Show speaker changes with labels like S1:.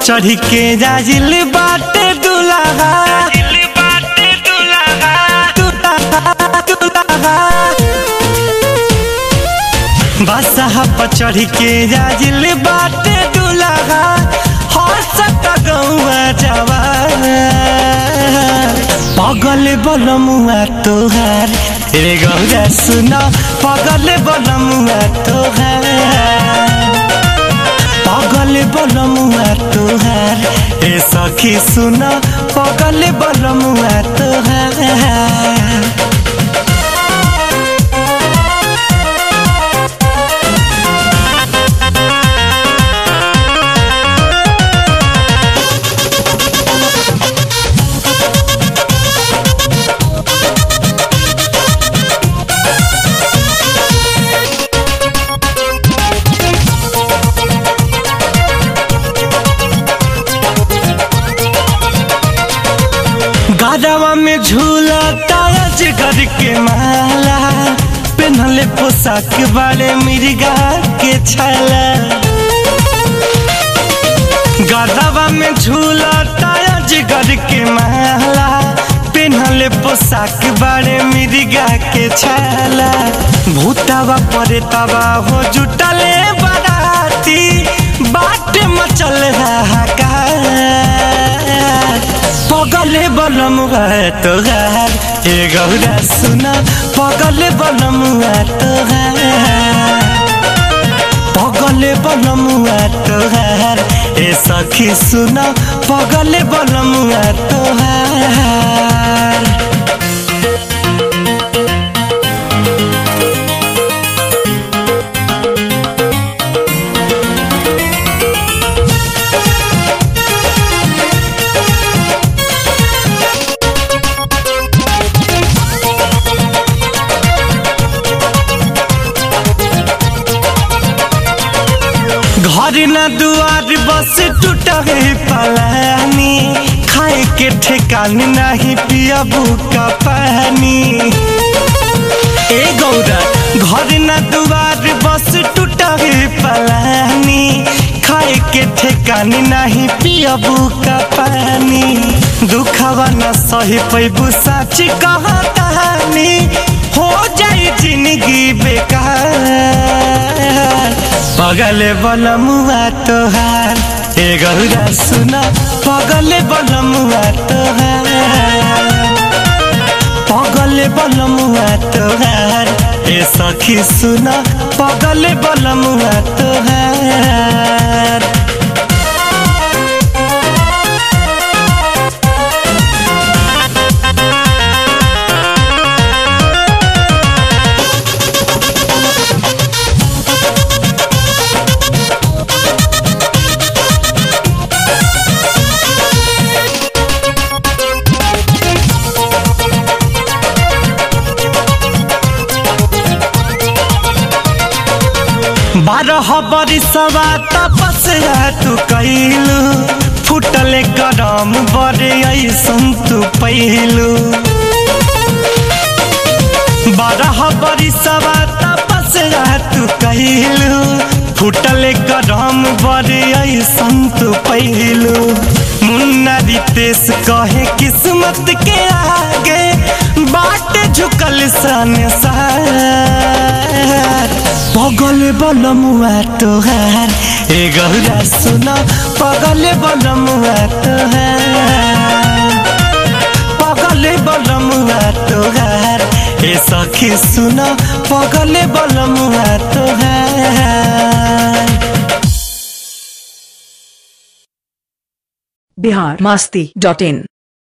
S1: चढ़ी के जाजिल बाटे दुलाहा दुलाहा, दुलाहा। बसहा पर चढ़ी के जाजिल बाटे दुलाहा हंसत गौआ जवान पगल बलमुआ तोहार रे गौरा सुन पगल बलमुआ तोहार पगल बलमुआ तोहार ए सखी सुन पगल बलमुआ तोहार गरवा में झूला ताज कर के माला पेनहले पोशाक बारे मिर्गा के छाला गरवा में झूला ताज कर के माला पेनहले पोशाक बारे मिर्गा के छाला भूतावा परे तवा हो जुटले बराती बाट मचल हाहाकार पगले बलमुआ तोहार हे गौरा सुन पगले बलमुआ तोहार पगले बलमुआ तोहार ए सखी सुन पगले बलमुआ तोहार घर न दुआर बस टूटा है पलानी खाए के ठेकान नहीं पियबू का पानी ए गौरा घर न दुआर बस टूटा है पलानी खाए के ठेकान नहीं पियबू का पानी दुखवा न सही पैबू सच कहतानी हो जाई जिंदगी बेकार पगले बलमुआ तोहार ए गौरा सुन पगले बलमुआ तोहार पगले बलमुआ तोहार ए सखी सुन पगले बलमुआ तोहार बारह बरिसवा तपस्या तू कैलू फुटले गरम बरे ऐसन तू पैलू बारह बरिसवा तपस्या तू कैलू फुटले गरम बरे ऐसन तू पैलू मुन्ना रितेश कहे किस्मत के आगे बाट झुकल सन सार पगल बलमुआ तोहार ए गौरा सुन पगल बलमुआ तोहार पगल बलमुआ तोहार ए सखी सुन पगल बलमुआ तोहार
S2: बिहार मास्ती डॉट इन